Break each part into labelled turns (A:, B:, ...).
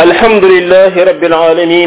A: الحمد لله رب العالمين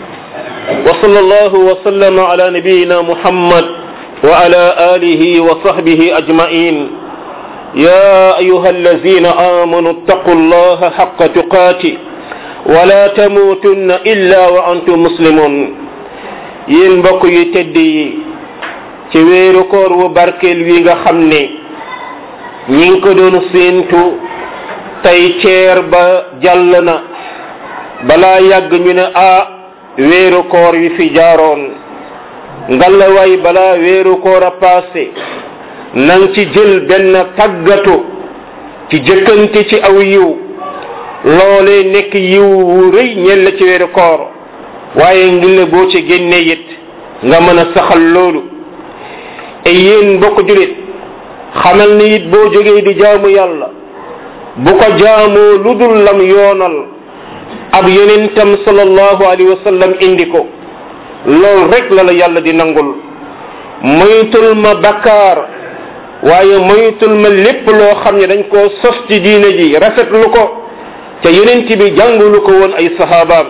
A: وصلى الله وسلم على نبينا محمد وعلى آله وصحبه أجمعين يا أيها الذين آمنوا اتقوا الله حق تقاته ولا تموتن إلا وأنتم مسلمون yéen mbokk yu tedd yi ci weeru koor wu barkeel wi nga xam ne ñi ngi ko doon séentu tey ceer ba jàll na balaa yàgg ñu ne ah weeru koor wi fi jaaroon ngalawaay balaa weeru koor a passé nang ci jël benn tàggatu ci jëkkante ci aw yiw loole nekk yiw wu rëy ñel la ci weeru koor waaye ngir la boo ci génnee it nga mën a saxal loolu e yéen mbokk julit xamal ni it boo jógee di jaamu yàlla bu ko jaamoo lu dul lam yoonal ab yonentam sallallahu alayhi wa sallam indi ko loolu rek la la yàlla di nangul moytul ma bakkaar waaye moytul ma lépp loo xam ne dañ koo sos ci diine ji rafetlu ko te yonent bi jàngulu ko woon ay sahabaam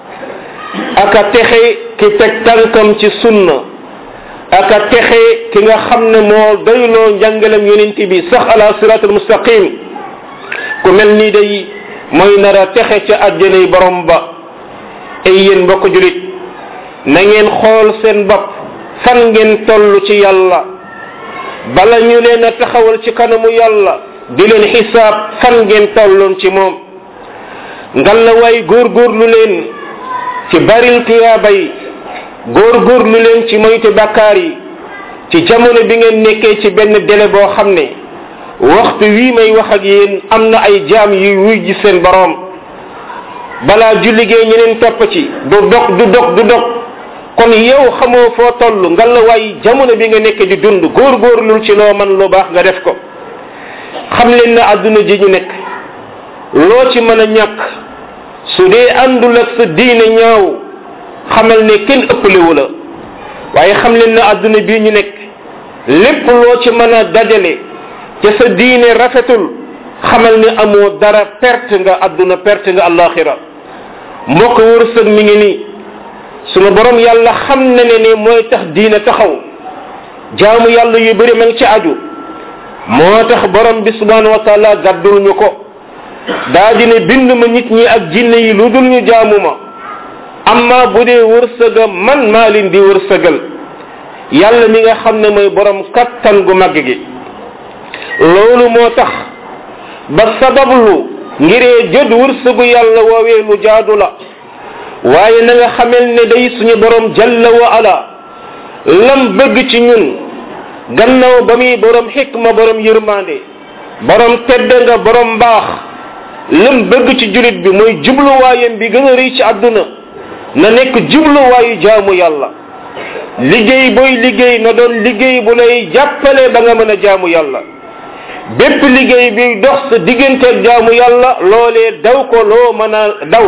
A: aka texe ki teg tànkam ci sunna aka texe ki nga xam ne moo doyloo njàngalem yonent bi sax ala siratul mustaqim ku mel nii day mooy nar a texe ca àjjanay borom ba ay yéen mbokk julit na ngeen xool seen bopp fan ngeen toll ci yàlla bala ñu leen a taxawal ci kanamu yàlla di leen xisaab fan ngeen tolloon ci moom ngalla waay góorgóorlu leen ci baril tiyaaba yi góorgóorlu leen ci moytu bakkaar yi ci jamono bi ngeen nekkee ci benn délai boo xam ne waxtu wii may wax ak yéen am na ay jaam yu wuy ji seen boroom balaa julligee ñeneen topp ci du dog du dog du dog kon yow xamoo foo toll nga la waay jamono bi nga nekk di dund góorgóorlul ci loo man lu baax nga def ko xam leen na àdduna ji ñu nekk loo ci mën a ñàkk su dee àndul ak sa diine ñaaw xamal ne kenn ëppalewu la waaye xam leen na àdduna bii ñu nekk lépp loo ci mën a dajale ca sa diine rafetul xamal ne amoo dara perte nga àdduna perte nga allaxira mbokk wërsëg mi ngi nii sunu borom yàlla xam na ne ne mooy tax diine taxaw jaamu yàlla yu bëri ma ngi ci aju moo tax borom bi subhanahu wa taala gàddul ñu ko daa dine bind ma nit ñi ak jinne yi lu dul ñu jaamu ma amma bu dee wërsëga man maa leen di wërsëgal yàlla mi nga xam ne mooy borom kattan gu màgg gi loolu moo tax ba sabablu ngiree jot wërsëgu yàlla woowee lu jaadu la waaye na nga xamel ne day suñu borom jalla wa ala lam bëgg ci ñun gannaaw ba muy borom xikma borom yërmande borom tedd nga borom mbaax lam bëgg ci julit bi mooy jubluwaayam bi gën a rëy ci àdduna na nekk jubluwaayu jaamu yàlla liggéey booy liggéey na doon liggéey bu lay jàppale ba nga mën a jaamu yàlla bépp liggéey bi dox sa digganteeg jaamu yàlla loolee daw ko loo mën a daw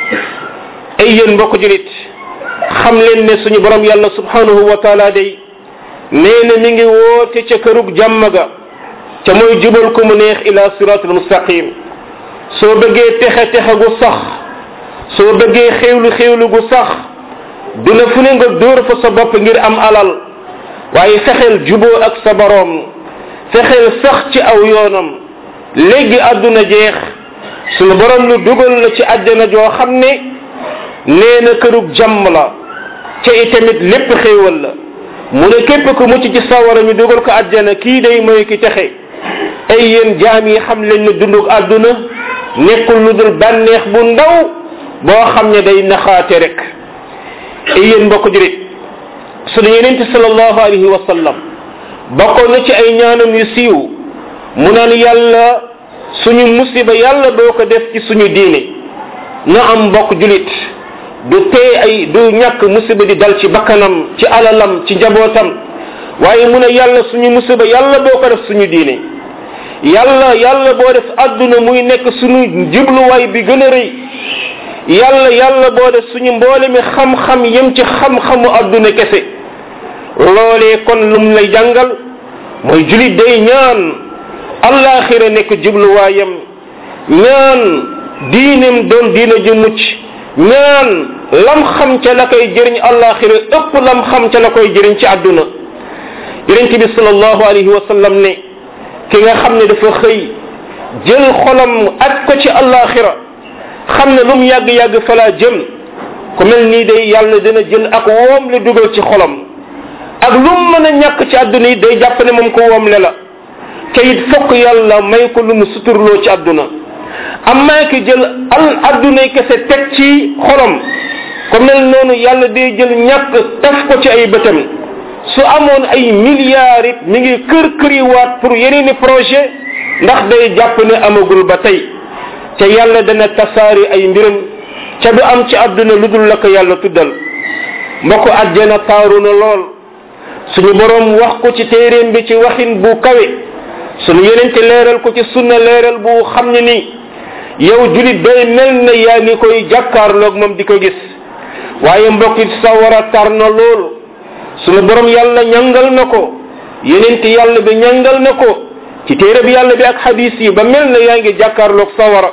A: ay yéen mbokk julit xam leen ne suñu borom yàlla subhanahu wa taala day nee na mi ngi woote ca kërug jàmm ga ca mooy jubal ko mu neex ila siratul mustaqim soo bëggee texe texe gu sax soo bëggee xéewlu xéewlu gu sax dina fu ne nga dóor fa sa bopp ngir am alal waaye fexeel juboo ak sa boroom fexeel sax ci aw yoonam léegi àdduna jeex sunu borom lu dugal la ci àjjana joo xam ne nee na kërug jàmm la ca itamit lépp xéewal la mu ne képp ku mucc ci sawara ñu dugal ko àjjana kii day mooy ki texe ay yéen jaam yi xam leen ne dundug àdduna nekkul lu dul bànneex bu ndaw boo xam ne day naxaate rek ay yéen mbokk jurit sunu yenente sallallahu alayhi wa sallam bokkoon na ci ay ñaanam yu siiw mu naan yàlla suñu musiba yàlla doo ko def ci suñu diine na am mbokk julit du tee ay du ñàkk musiba di dal ci bakkanam ci alalam ci njabootam waaye mu ne yàlla suñu musiba yàlla boo ko def suñu diine yàlla yàlla boo def àdduna muy nekk suñu jubluwaay bi gën a rëy yàlla yàlla boo def suñu mboole mi xam-xam yem ci xam-xamu àdduna kese loolee kon lum lay jàngal mooy julit day ñaan allaxira nekk jubluwaayam ñaan diineem doon diina ju mucc ñaan lam xam ca la koy jëriñ àllaaxira ëpp lam xam ca la koy jëriñ ci àdduna yonente bi salallahu alayhi wa sallam ne ki nga xam ne dafa xëy jël xolam at ko ci àllaaxira xam ne lu mu yàgg-yàgg falaa jëm ku mel nii day yàlla dina jël ak woom le dugal ci xolam ak lu mu mën a ñàkk ci àdduna yi day jàpp ne moom ko woom le la te it fokk yàlla may ko lu mu suturloo ci àdduna amaa ki jël al àddunay kese teg ci xolam ku mel noonu yàlla day jël ñàkk taf ko ci ay bëtam su amoon ay milliards it mi ngi kër këriwaat pour yeneeni projet ndax day jàpp ne amagul ba tey te yàlla dana tasaari ay mbiram ca du am ci àdduna lu dul la ko yàlla tuddal mbokk àjjana taaru na lool suñu borom wax ko ci téeréem bi ci waxin bu kawe suñu yenente leeral ko ci sunna leeral bu xam ne ni yow julit day mel ne yaa ngi koy jàkkaarloog moom di ko gis waaye mbokkit sawara tar na loolu suñu borom yàlla ñangal na ko yenente yàlla bi ñangal na ko ci téere bi yàlla bi ak hadis yi ba mel ne yaa ngi jàkkaarloog sawara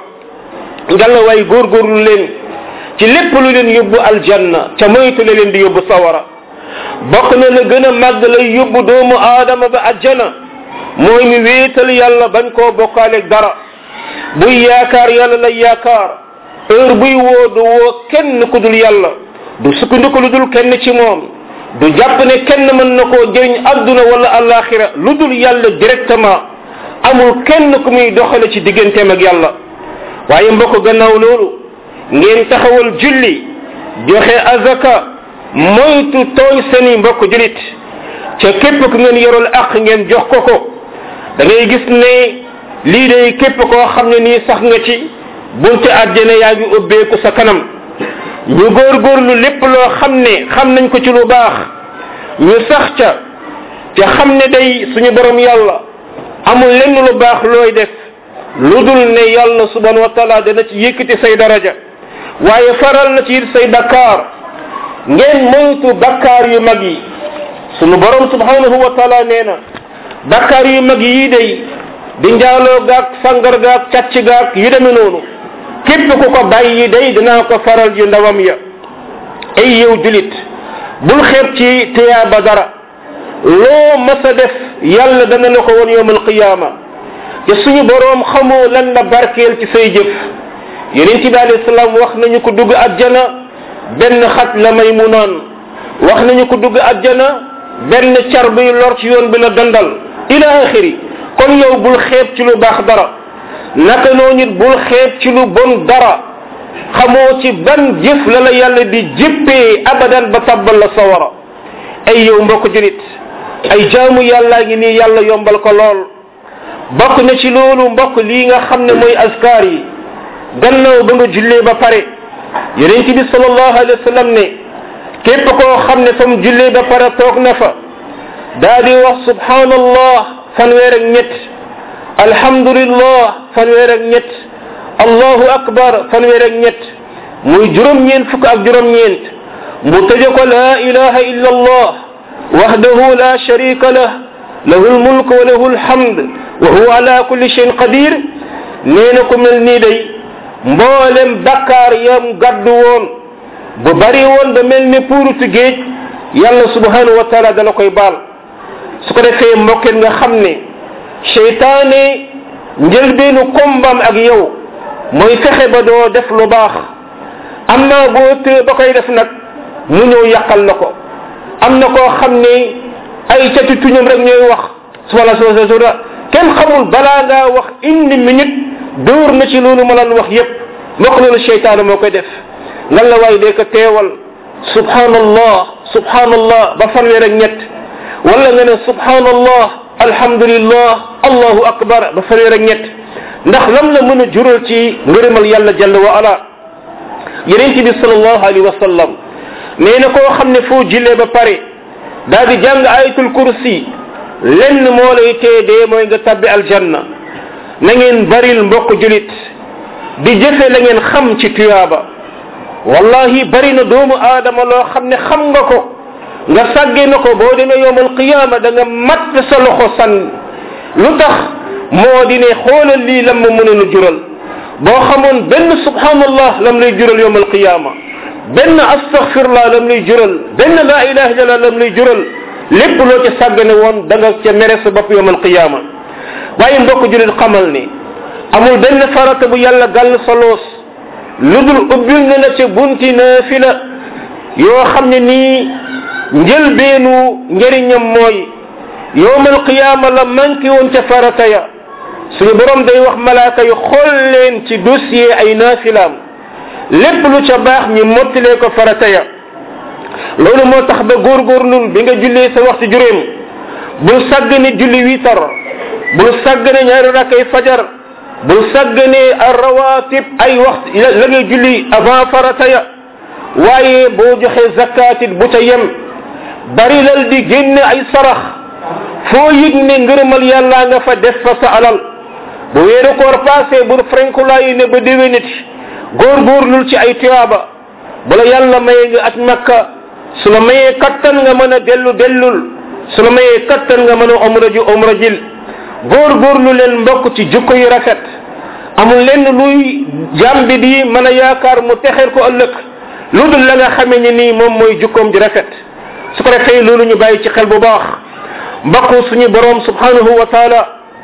A: ngalla waay góorgóorlu leen ci lépp lu leen yóbbu aljanna ca moytu la leen di yóbbu sawara bokk na la gën a màgg lay yóbbu doomu aadama ba ajjana mooy mi wéetal yàlla bañ koo bokkaaleeg dara buy yaakaar yàlla lay yaakaar heure buy woo du woo kenn ku dul yàlla du sukkandiku lu dul kenn ci moom du jàpp ne kenn mën na koo jëriñ adduna wala alaxira lu dul yàlla directement amul kenn ku muy doxale ci digganteem ak yàlla waaye mbokk gannaaw loolu ngeen taxawal julli joxe azaka moytu tooñ seeni mbokk julit ca képp ku ngeen yorul ak ngeen jox ko ko da ngay gis ne lii day képp koo xam ne nii sax nga ci bunte àjjana yaa ngi ubbeeku sa kanam ñu góorgóorlu lépp loo xam ne xam nañ ko ci lu baax ñu sax ca te xam ne day suñu borom yàlla amul lenn lu baax looy def lu dul ne yàlla subhanahu wa taala dana ci yëkkati say daraja waaye faral na ci it say bakkaar ngeen moytu bakkaar yu mag yi sunu borom subhanahu wa taala nee na bakkaar yu mag yii day di njaaloo gaag sangar gaag càcc gaag yu deme noonu képp ku ko bàyyi day dinaa ko faral yu ndawam ya ay yow julit bul xeeb ci tiyaaba dara loo mas a def yàlla dana la ko woon yowmal qiyaama te suñu boroom xamoo lan la barkeel ci say jëf yonent bi alayhi salaam wax nañu ko dugg àjjana benn xat la may mu naan wax nañu ko dugg àjjana benn car buy lor ci yoon bi la dandal ila axiri kon yow bul xeeb ci lu baax dara naka noo nit bul xeeb ci lu bon dara xamoo ci ban jëf la la yàlla di jéppee abadan ba tabbal la sawara ay yow mbokk julit ay jaamu yàllaa ngi nii yàlla yombal ko lool bokk na ci loolu mbokk lii nga xam ne mooy askar yi gannaaw ba nga jullee ba pare yonent bi sallallahu alayhi wa sallam ne képp koo xam ne fa mu jullee ba pare toog na fa daa di wax subhanallah fanweer ak ñett alhamdulillah fanweer ak ñett allahu akbar fanweer ak ñett muy juróom-ñeent fukk ak juróom-ñeent mu tëje ko la ilaha illa allah wahdahu la sharika lah lahu lmulk wa lahu lhamd wa huwa ala kulli shayin qadir nee na ko mel nii day mboolem bakkaar yam gàddu woon bu bari woon ba mel ne puurutu géej yàlla subhanahu wa taala dala koy baal su ko defee mbokkeen nga xam ne seytaane njëlbeenu kombam ak yow mooy fexe ba doo def lu baax am naa boo tee ba koy def nag mu ñëw yàqal la ko am na koo xam ne ay cati tuñum rek ñooy wax subhana subhana subhana kenn xamul balaa ngaa wax une minute dóor na ci loolu ma lan wax yépp mbokk loolu seytaane moo koy def ngan la waay dee ko teewal subhanallah subhanallah ba fanweer ak ñett wala nga ne subhanallah alhamdulillah allahu akbar ba fanweer ak ñett ndax lam la mën a jural ci ngërëmal yàlla jalla wa ala yeneen bi salallahu alayhi wa sallam nee na koo xam ne foo jillee ba pare daa di jàng ayatul kursi lenn moo lay tee dee mooy nga tabbi aljanna na ngeen baril mbokk julit di jëfe la ngeen xam ci tuyaaba wallahi bari na doomu aadama loo xam ne xam nga ko nga sàgge na ko boo demee yowmal qiyaama da nga matt sa loxo sànni lu tax moo di ne xoolal lii lam ma mënoon a jural boo xamoon benn subhanallah lam lay jural yowm alqiyama benn astaghfirullah lam lay jural benn la ilaha illallah lam lay jural lépp loo ca sàggane woon da nga ca mere sa bopp yowm alqiyama waaye mbokk julit xamal ni amul benn farata bu yàlla gàll sa loos lu dul ubbil na la ca bunti naafila yoo xam ne nii njëlbeenu njëriñam mooy yowmal qiyaama la manqué woon ca farata ya suñu borom day wax malaaka yu xool leen ci dossier ay naafilaam lépp lu ca baax ñi mottilee ko farata ya loolu moo tax ba góorgóorlul bi nga jullee sa waxtu juróom bul sàggane julli wiitar bul sàggane ñaari rakkay fajar bul sàggane ar rawatib ay waxtu la ngay julli avant farata ya waaye boo joxe zakatit bu ca yem bari lal di génne ay sarax foo yëg ne ngërëmal yàlla nga fa def fa sa alal bu weeru koor passé bu frenkulaayi ne ba déwéniti góorgóorlul ci ay tuyaaba bu la yàlla maye nga at makka su la mayee kattan nga mën a dellu dellul su la mayee kattan nga mën a omra ji omra jil góorgóorlu leen mbokk ci jukko yu rafet amul lenn luy jàmbi di mën a yaakaar mu texeer ko ëllëg lu dul la nga xamee ni nii moom mooy jukkoom ji rafet su ko defee loolu ñu bàyyi ci xel bu baax mbokk suñu borom subhanahu wa taala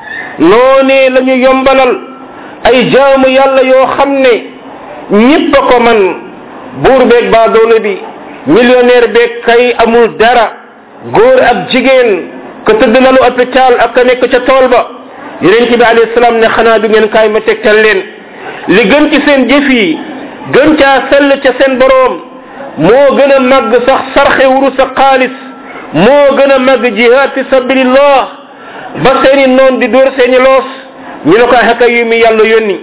A: noonee la ñu yombalal ay jaamu yàlla yoo xam ne ñëpp a ko man buur beeg baa doole bi millionnaire beeg kay amul dara góor ak jigéen ka tëdd lalu hôpital ak ka nekk ca tool ba yonent bi alayhi salaam ne xanaa du ngeen kaay ma tegtal leen li gën ci seen jëf yi gën caa sell ca seen boroom moo gën a màgg sax sarxe wuru sa xaalis moo gën a màgg jihaad fi sabilillah ba seeni noon di dóor seeni loos ñu ne ko xaka yu mi yàlla yónni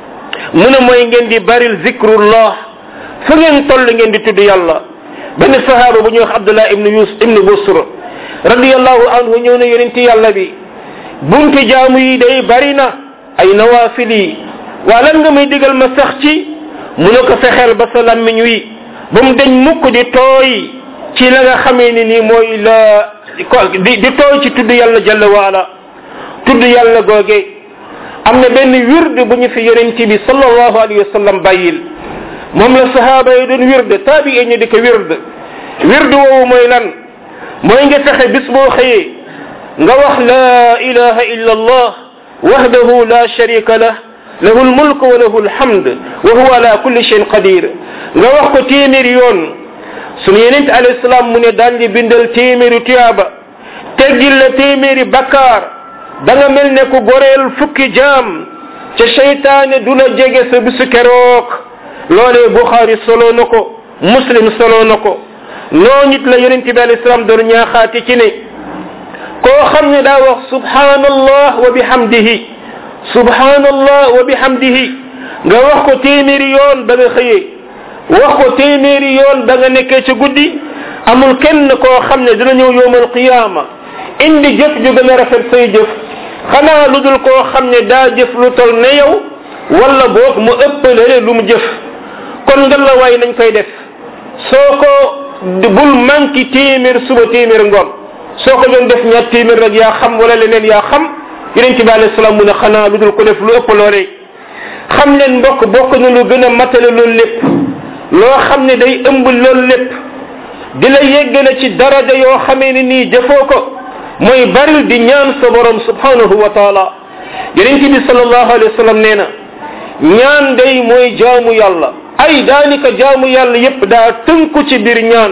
A: mu ne mooy ngeen di baril zikrullah fu ngeen toll ngeen di tudd yàlla benn sahaaba bu ñuy wax abdullah ibnu yus ibnu busr radiallahu anhu ñëw na yonenti yàlla bi bunti jaamu yi day bari na ay nawafil yi waa lan nga may digal ma sax ci mu ne ko fexeel ba sa lammiñ wi ba mu deñ mukk di tooy ci la nga xamee ni nii mooy la di di tooy ci tudd yàlla jalla waala tudd yàlla googe am na benn wird bu ñu fi yonent bi sallallahu alayhi wa sallam bàyyil moom la sahaaba yi doon wird taabi ñu di ko wird wird woowu mooy lan mooy nga fexe bis boo xëyee nga wax la ilaha illa allah wahdahu la sharika lah lahu lmulk wa lahu lhamd wa huwa ala kulli shayin qadir nga wax ko téeméeri yoon sunu yenente alayhi salaam mu ne daan di bindal téeméeri tuyaaba teggil la téeméeri bakkaar da nga mel ne ku goreel fukki jaam ca seytaane du la jege sa bisu keroog loolee buxaari solo na ko muslim solo na ko noo nit la yonente bi alayhi salaam doon ñaaxaati ci ne koo xam ne daa wax subhanallah wa bihamdihi subhanallah wa bihamdihi nga wax ko téeméeri yoon ba nga xëyee wax ko téeméeri yoon ba nga nekkee ca guddi amul kenn koo xam ne dina ñëw yowmal qiyaama indi jëf ju gën a rafet say jëf xanaa lu dul koo xam ne daa jëf lu tol ne yow wala boog mu ëppale lu mu jëf kon nga la waay nañ koy def soo ko bul manki téeméer suba téeméer ngoon soo ko doon def ñaar téeméer rek yaa xam wala leneen yaa xam yonente bi alayhi salaam mu ne xanaa lu dul ko def lu ëpp loolee xam leen mbokk bokk na lu gën a matale loolu lépp loo xam ne day ëmb loolu lépp di la yeggale ci daraja yoo xamee ne nii jëfoo ko mooy baril di ñaan sa borom subhanahu wa taala yonente bi sallallahu alayhi wa sallam nee na ñaan day mooy jaamu yàlla ay daanika jaamu yàlla yépp daa tënku ci biir ñaan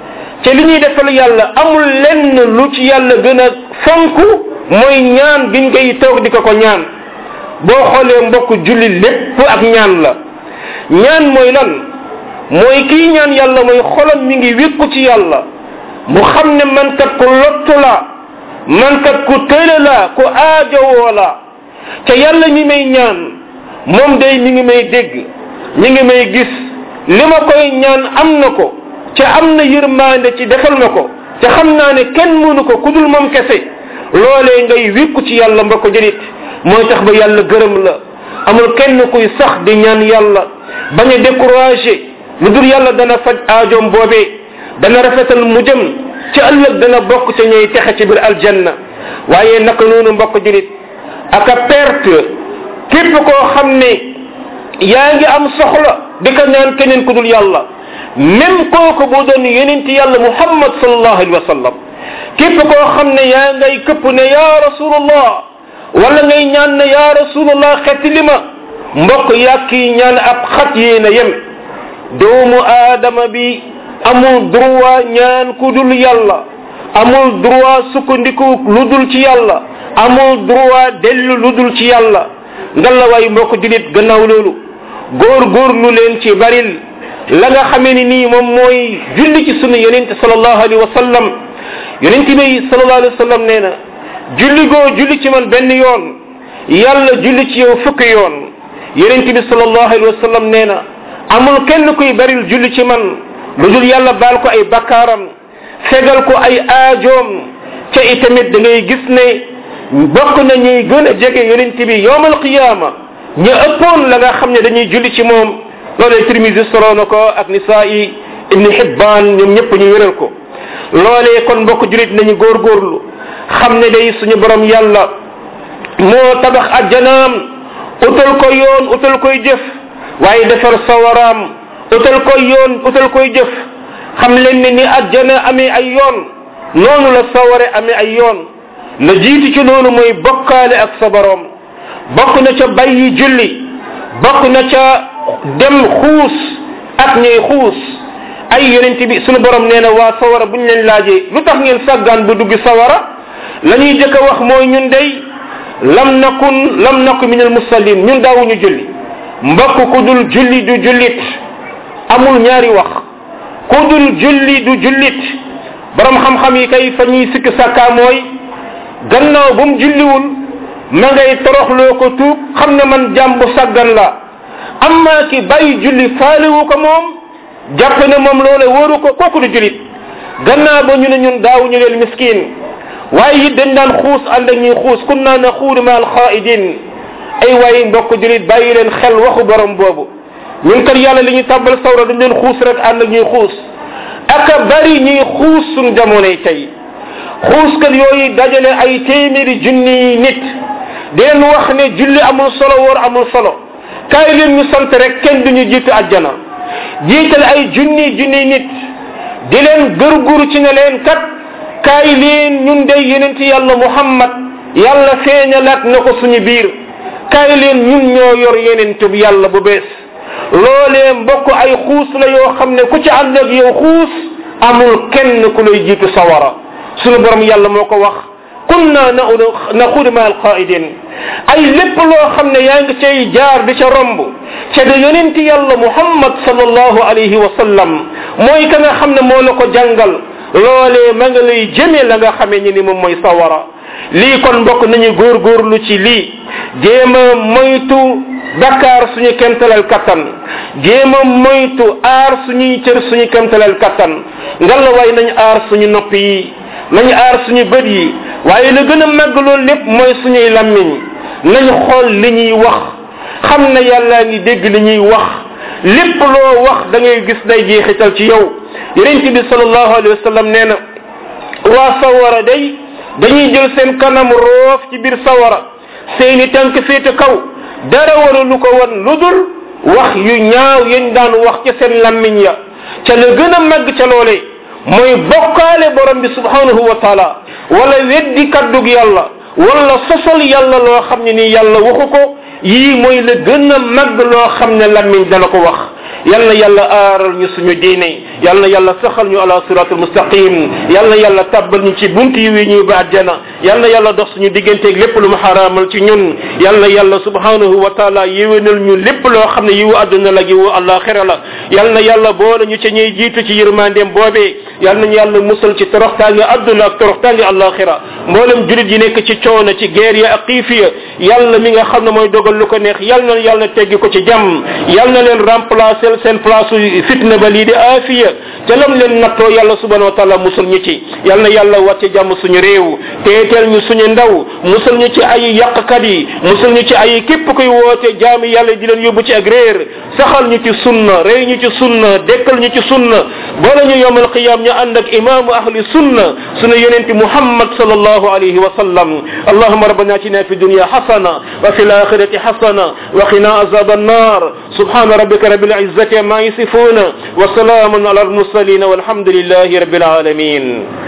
A: te li ñuy defal yàlla amul lenn lu ci yàlla gën a fonk mooy ñaan giñ koy toog di ko ko ñaan boo xoolee mbokk julli lépp ak ñaan la ñaan mooy lan mooy kii ñaan yàlla mooy xolam mi ngi wékku ci yàlla mu xam ne man kat ku lottu la man kat ku tële la ku aajowoo la te yàlla mi may ñaan moom day mi ngi may dégg mi ngi may gis li ma koy ñaan am na ko te am na yërmande ci defal na ko te xam naa ne kenn mënu ko ku dul moom kese loolee ngay wékku ci yàlla mbokk jëlit mooy tax ba yàlla gërëm la amul kenn kuy sax di ñaan yàlla bañ a découragé lu dul yàlla dana faj aajoom boobee dana rafetal mu jëm ci ëllëg dana bokk ca ñuy texe ci biir aljanna waaye naka noonu mbokk julit ak a perte képp koo xam ne yaa ngi am soxla di ko ñaan keneen ku dul yàlla même kooku bu doon yenenti yàlla muhammad sallallahu alayhi wa sallam képp koo xam ne yaa ngay këpp ne ya rasulullah wala ngay ñaan ne ya rasulullah xetti li ma mbokk yàkk yi ñaan ab xat yéen a yem doomu aadama bi amul droit ñaan ku dul yàlla amul droit sukkandiku lu dul ci yàlla amul droit dellu lu dul ci yàlla ngalla waay mbokk julit gannaaw loolu góor góor lu leen ci baril la nga xamee ni nii moom mooy julli ci sunu yonente salallahu alayhi wa sallam yonente bi salallahu alayhi wa sallam nee na julli goo julli ci man benn yoon yàlla julli ci yow fukki yoon yonente bi salallahu alayhi wa sallam nee na amul kenn kuy baril julli ci man lu dul yàlla baal ko ay bakkaaram fegal ko ay aajoom ca itamit da ngay gis ne bokk na ñuy gën a jege yonent bi yowmal qiyaama ñu ëppoon la nga xam ne dañuy julli ci moom loolee tirmisi solo na ko ak nisaa'i ibni hibbaan ñoom ñëpp ñu wéral ko loolee kon mbokk julit nañu góorgóorlu xam ne day suñu borom yàlla moo tabax ajjanaam utal ko yoon utal koy jëf waaye defar sawaraam utal koy yoon utal koy jëf xam leen ne ni ajjana amee ay yoon noonu la saware amee ay yoon la jiitu ci loolu mooy bokkaale ak sa borom bokk na ca bàyyi julli bokk na ca dem xuus ak ñuy xuus ay yonent bi sunu borom nee na waa sawara buñ leen laajee lu tax ngeen sàggaan bu dugg sawara la ñuy jëkk a wax mooy ñun day lam nakun lam nakun min al musallin ñun daawuñu julli mbokk ku dul julli du jullit amul ñaari wax ku dul julli du jullit borom xam-xam yi kay fa ñuy sikk sàkkaa mooy gannaaw bu mu julliwul ma ngay toroxloo ko tuub xam ne man jàmbu sàggan la amma ki bàyyi julli faaliwu ko moom jàpp ne moom loole wóoru ko kooku du jullit gannaaw ba ñu ne ñun daawuñu leen miskin waaye it dañ daan xuus ànd ak ñuy xuus kun naa na xuudu ma alxaidin ay waaye mbokk jullit bàyyi leen xel waxu borom boobu ñun kat yàlla li ñu tàbbal sawra dañ leen xuus rek ànd ak ñuy xuus aka bari ñuy xuus suñ jamonoy tey xuuskat yooyu dajale ay téeméeri junni nit di leen wax ne julli amul solo woor amul solo kaay leen ñu sant rek kenn duñu jiitu àjjana jiital ay junni junni nit di leen gërguru ci ne leen kat kaay leen ñun day yenenti yàlla muhammad yàlla feeñalaat na ko suñu biir kaay leen ñun ñoo yor yenente bi yàlla bu bees loolee mbokk ay xuus la yoo xam ne ku ci ànd ak yow xuus amul kenn ku lay jiitu sawara sunu borom yàlla moo ko wax kunna naxudu ma alqaidin ay lépp loo xam ne yaa ngi cay jaar di ca romb ca da yonenti yàlla muhammad sallallahu alayhi wa sallam mooy ka nga xam ne moo la ko jàngal loolee ma nga lay jëmee la nga xamee ni ni moom mooy sawara lii kon mbokk nañu góorgóorlu ci lii jéem a moytu bakkaar suñu kemtalal kattan jéem a moytu aar suñuy cër suñu kemtalal kattan ngalla waay nañu aar suñu nopp yi nañu aar suñu bët yi waaye la gën a màgg loolu lépp mooy suñuy lammiñ nañu xool li ñuy wax xam ne yàllaa ngi dégg li ñuy wax lépp loo wax da ngay gis day jeexital ci yow yonent bi sallallahu alayhi wa sallam nee na waa sawara day dañuy jël seen kanam roof ci biir sawara seeni tànk féete kaw dara wara lu ko wan lu dul wax yu ñaaw yañ daan wax ca seen lammiñ ya ca la gën a màgg ca loolee mooy bokkaale borom bi subhanahu wa taala wala weddi kaddug yàlla wala sosol yàlla loo xam ne nii yàlla waxu ko yii mooy la gën a màgg loo xam ne lammiñ dana ko wax yal na yàlla aaral ñu suñu diine yal na yàlla saxal ñu ala siratul mustaqim yal na yàlla tabbal ñu ci bunt yi wi ñuy ba àjjana yal na yàlla dox suñu digganteeg lépp lu mu xaraamal ci ñun yal na yàlla subhanahu wa taala yéwénal ñu lépp loo xam ne yiwu àdduna la yiwu àllaaxira la yal na yàlla boole ñu ca ñuy jiitu ci yërmandeem boobee yal nañu yàlla musal ci toroxtaange àdduna ak toroxtaange àllaaxira mboolem julit yi nekk ci coono ci guerre ya ak xiif ya yàlla mi nga xam ne mooy dogal lu ko neex yal na yàlla teggi ko ci jàmm yal na leen remplacer placel seen place fitna ba lii di aafiya te lam leen nattoo yàlla subhanahu wa taala musul ñu ci yal na yàlla wàcce jàmm suñu réew teeteel ñu suñu ndaw musul ñu ci ay yàqkat yi musul ñu ci ay képp kuy woote jaami yàlla di leen yóbbu ci ak réer saxal ñu ci sunna rey ñu ci sunna dekkal ñu ci sunna boole ñu yowmal qiyam ñu ànd ak imaamu ahli sunna sunu yonenti muhammad sallallahu alayhi wa sallam allahuma rabbana atina fi dunya hasana wa fi الاخره حسنه وقنا عذاب النار سبحان ربك رب العزه ما يصفون وسلام على المرسلين والحمد لله رب العالمين